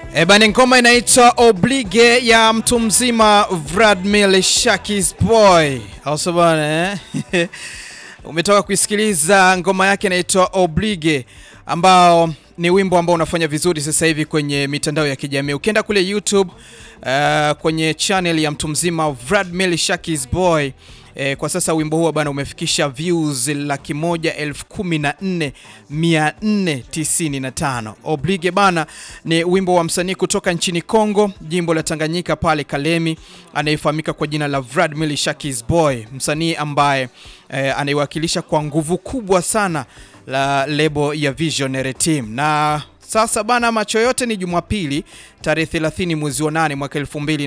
E bana, ngoma inaitwa Oblige ya mtu mzima Vladimir Shakis Boy, au bana eh? Umetoka kuisikiliza ngoma yake inaitwa Oblige ambao ni wimbo ambao unafanya vizuri sasa hivi kwenye mitandao ya kijamii. Ukienda kule YouTube uh, kwenye channel ya mtu mzima Vladimir Shakis Boy E, kwa sasa wimbo huo bana umefikisha views laki moja elfu kumi na nne mia nne tisini na tano. Oblige bana ni wimbo wa msanii kutoka nchini Kongo, jimbo la Tanganyika pale Kalemi, anayefahamika kwa jina la Vladimir Shakis Boy, msanii ambaye e, anaiwakilisha kwa nguvu kubwa sana la lebo ya Visionary Team na sasa bana, macho yote ni Jumapili tarehe 30 mwezi wa 8 mwaka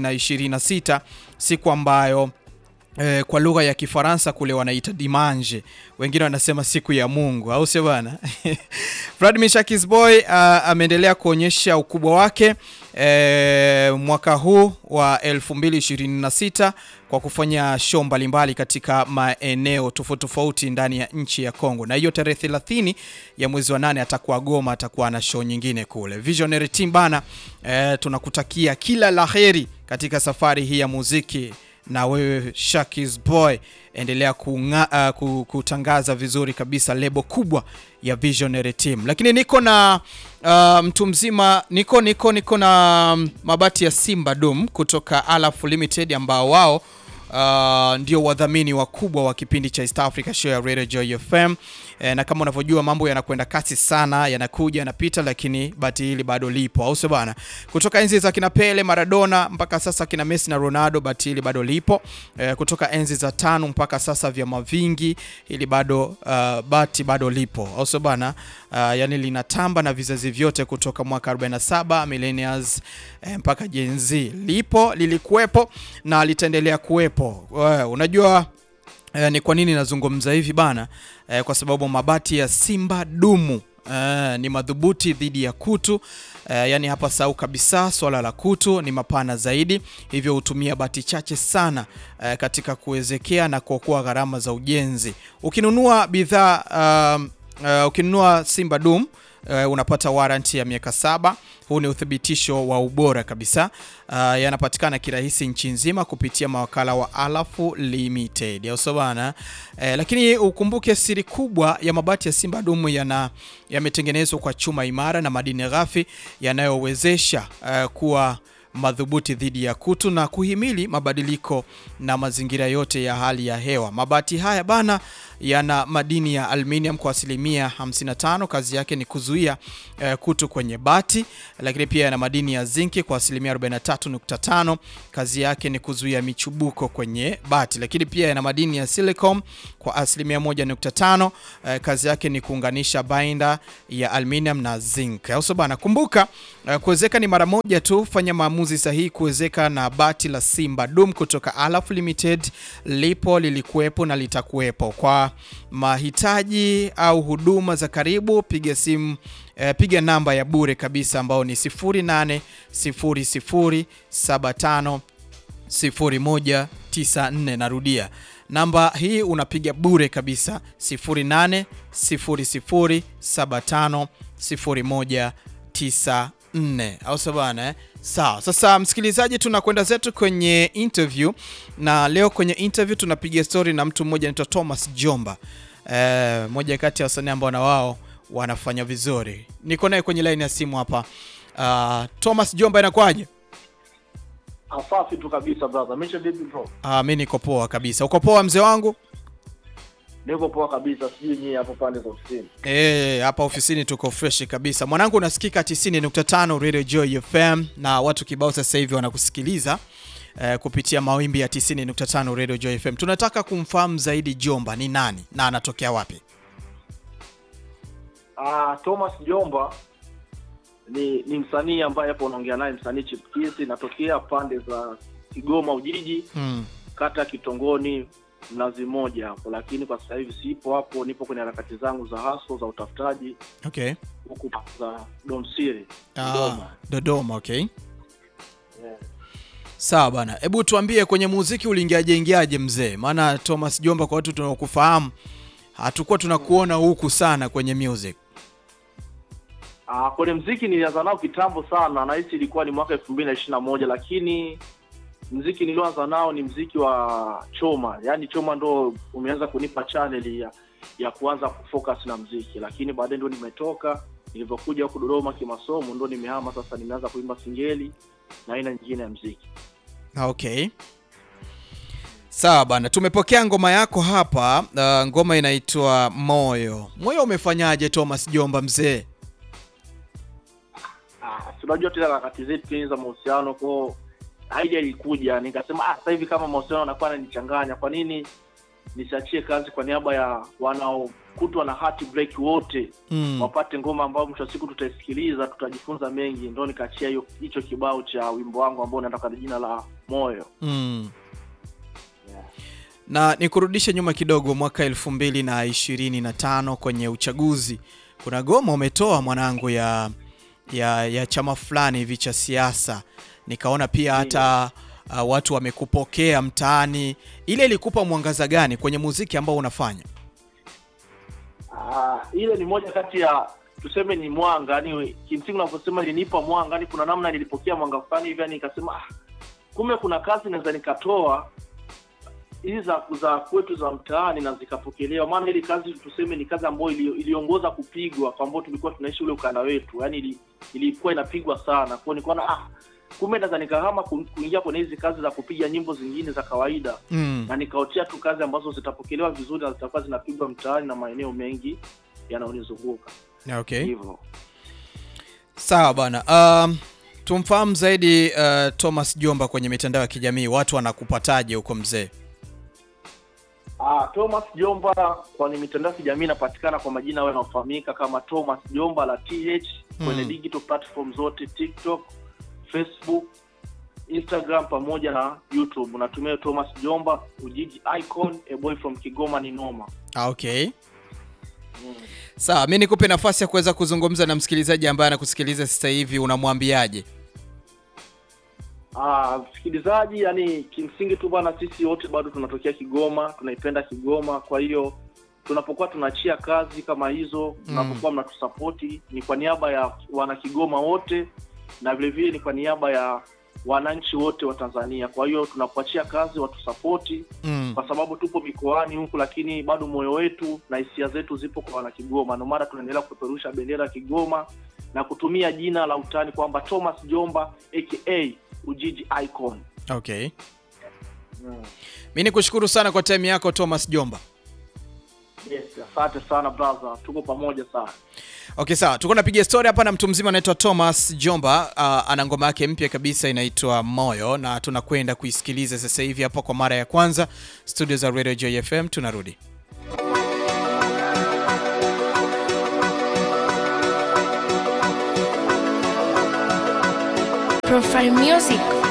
2026 siku ambayo Eh, kwa lugha ya Kifaransa kule wanaita dimanche, wengine wanasema siku ya Mungu, au sio bana? Vladimir Shakis Boy uh, ameendelea kuonyesha ukubwa wake eh, mwaka huu wa 2026 kwa kufanya show mbalimbali katika maeneo tofauti tofauti ndani ya nchi ya Kongo, na hiyo tarehe 30 ya mwezi wa nane atakuwa Goma, atakuwa na show nyingine kule. Visionary Team bana, eh, tunakutakia kila laheri katika safari hii ya muziki na wewe Shakis Boy endelea kunga, uh, kutangaza vizuri kabisa lebo kubwa ya Visionary Team. Lakini niko na uh, mtu mzima niko niko niko na mabati ya Simba Dum kutoka Alaf Limited ambao wao uh, ndio wadhamini wakubwa wa kipindi cha East Africa Show ya Radio Joy FM. E, na kama unavyojua mambo yanakwenda kasi sana, yanakuja yanapita, lakini bati hili bado lipo, au sio bana? Kutoka enzi za kina Pele, Maradona mpaka sasa kina Messi na Ronaldo, bati hili bado lipo. E, kutoka enzi za tano mpaka sasa vyama vingi, hili bado uh, bati bado lipo, au sio bana? Uh, yani linatamba na vizazi vyote kutoka mwaka 47 millennials eh, mpaka Gen Z lipo, lilikuwepo na litaendelea kuwepo. Uh, unajua uh, ni kwa nini nazungumza hivi bana? Uh, kwa sababu mabati ya Simba dumu Uh, ni madhubuti dhidi ya kutu uh, yani hapa sau kabisa, swala la kutu ni mapana zaidi, hivyo hutumia bati chache sana uh, katika kuwezekea na kuokoa gharama za ujenzi. Ukinunua bidhaa uh, uh, ukinunua Simba Dum uh, unapata warranty ya miaka saba. Huu ni uthibitisho wa ubora kabisa. Uh, yanapatikana kirahisi nchi nzima kupitia mawakala wa Alafu Limited, au sio bana? Eh, lakini ukumbuke siri kubwa ya mabati ya Simba Dumu yana yametengenezwa kwa chuma imara na madini ghafi yanayowezesha uh, kuwa madhubuti dhidi ya kutu na kuhimili mabadiliko na mazingira yote ya hali ya hewa. Mabati haya bana yana madini ya aluminium kwa asilimia 55, kazi yake ni kuzuia uh, kutu kwenye bati, lakini pia yana madini ya zinki kwa asilimia 43.5, kazi yake ni kuzuia michubuko kwenye bati, lakini pia yana madini ya silicon kwa asilimia 1.5, uh, kazi yake ni kuunganisha binder ya aluminium na zinc. Au bana, kumbuka uh, kuwezeka ni mara moja tu, fanya maamuzi sahihi kuwezeka na bati la Simba Dum kutoka Alaf Limited, lipo lilikuwepo na litakuwepo. Kwa mahitaji au huduma za karibu piga simu eh, piga namba ya bure kabisa ambao ni 0800750194. Narudia namba hii unapiga bure kabisa 0800750194 au sabana eh? Sawa. Sasa msikilizaji, tunakwenda zetu kwenye interview na leo kwenye interview tunapiga story na mtu mmoja anaitwa Thomas Jomba, eh, moja kati ya wasanii ambao na wao wanafanya vizuri. Niko naye kwenye line ya simu hapa. Uh, Thomas Jomba, inakwaje? Safi tu kabisa brother. Misha vipi bro? Ah, mimi niko poa kabisa. Uko poa mzee wangu? Niko poa kabisa, sijui nyie hapo pande za ofisini. Eh, hapa ofisini tuko fresh kabisa. Mwanangu unasikika 90.5 Radio Joy FM na watu kibao sasa hivi wanakusikiliza eh, kupitia mawimbi ya 90.5 Radio Joy FM. Tunataka kumfahamu zaidi Jomba ni nani na anatokea wapi? Ah, Thomas Jomba ni ni msanii ambaye hapo unaongea naye, msanii chipkizi, natokea pande za Kigoma Ujiji, Hmm. kata Kitongoni, Mnazi Moja hapo, lakini kwa sasa hivi sipo hapo, nipo kwenye harakati zangu za haso za utafutaji Okay. huku za Don Siri Ah, Dodoma. Dodoma, okay. Yeah. Sawa bana, hebu tuambie kwenye muziki uliingiaje ingiaje mzee? Maana Thomas Jomba, kwa watu tunaokufahamu, hatukuwa tunakuona huku sana kwenye music. Ah, kwenye mziki nilianza nao kitambo sana, nahisi ilikuwa ni mwaka elfu mbili na ishirini na moja lakini mziki nilioanza nao ni mziki wa Choma, yaani Choma ndo umeanza kunipa channel ya ya kuanza kufocus na mziki, lakini baadaye ndo nimetoka, nilivyokuja huku Dodoma kimasomo ndo nimehama sasa, nimeanza kuimba singeli na aina nyingine ya mziki. Okay. Sawa bana, tumepokea ngoma yako hapa. Uh, ngoma inaitwa Moyo. Moyo umefanyaje Thomas Jomba mzee? Ah, si unajua tena harakati zetu tena za mahusiano kwao, idea ilikuja, nikasema ah, sasa hivi kama mahusiano yanakuwa yananichanganya, kwa nini nisiachie kazi kwa niaba ya wanaokutwa na heart break wote Mm. wapate ngoma ambayo mwisho wa siku tutaisikiliza, tutajifunza mengi. Ndo nikaachia hiyo hicho kibao cha wimbo wangu ambao unaenda kwa jina la Moyo. Mm. Yeah. Na nikurudishe nyuma kidogo, mwaka elfu mbili na ishirini na tano kwenye uchaguzi, kuna goma umetoa mwanangu ya ya, ya chama fulani hivi cha siasa, nikaona pia hata uh, watu wamekupokea mtaani. Ile ilikupa mwangaza gani kwenye muziki ambao unafanya? Ah, ile ni moja kati ya tuseme ni mwanga, yani kimsingi unavyosema ilinipa mwanga, yani kuna namna nilipokea mwanga fulani hivi, yani nikasema ah, kumbe kuna kazi naweza nikatoa hizi za za kwetu za mtaani na zikapokelewa. Maana ili kazi tuseme ni kazi ambayo ili, iliongoza kupigwa kwa ambao tulikuwa tunaishi ule ukanda wetu, yani ili, ilikuwa inapigwa sana kwao, nikaona ah, kumbe naweza nikahama ku- kuingia kwenye hizi kazi za kupiga nyimbo zingine za kawaida Mm. na nikaotea tu kazi ambazo zitapokelewa vizuri na zitakuwa zinapigwa mtaani na maeneo mengi yanayonizunguka Okay. hivyo. Sawa bwana. Um, tumfahamu zaidi uh, Thomas Jomba kwenye mitandao ya kijamii, watu wanakupataje huko mzee? Ah, Thomas Jomba kwenye mitandao ya kijamii inapatikana kwa majina hayo yanayofahamika kama Thomas Jomba la TH kwenye Mm. digital platform zote TikTok, Facebook, Instagram pamoja na YouTube. Unatumia Thomas Jomba, Ujiji Icon, a boy from Kigoma ni noma. Ah, Okay. Mm. Sawa, mi nikupe nafasi ya kuweza kuzungumza na msikilizaji ambaye anakusikiliza sasa hivi, unamwambiaje? Ah, msikilizaji, yani kimsingi tu bwana, sisi wote bado tunatokea Kigoma, tunaipenda Kigoma. Kwa hiyo tunapokuwa tunaachia kazi kama hizo, tunapokuwa mnatusapoti, ni kwa niaba ya wana Kigoma wote na vile vile ni kwa niaba ya wananchi wote wa Tanzania. Kwa hiyo tunapoachia kazi watusapoti, Mm. kwa sababu tupo mikoani huku, lakini bado moyo wetu na hisia zetu zipo kwa wana Kigoma. Ndio maana tunaendelea kupeperusha bendera ya Kigoma na kutumia jina la utani kwamba Thomas Jomba aka Ujiji Icon. Okay. Mi nikushukuru sana kwa time yako Thomas Jomba. Yes, asante sana brother, tuko pamoja sana. Okay, sawa, tuko napiga story hapa na mtu mzima anaitwa Thomas Jomba. Uh, ana ngoma yake mpya kabisa inaitwa Moyo na tunakwenda kuisikiliza sasa hivi hapa kwa mara ya kwanza studio za Radio Joy FM. Tunarudi. Profile Music.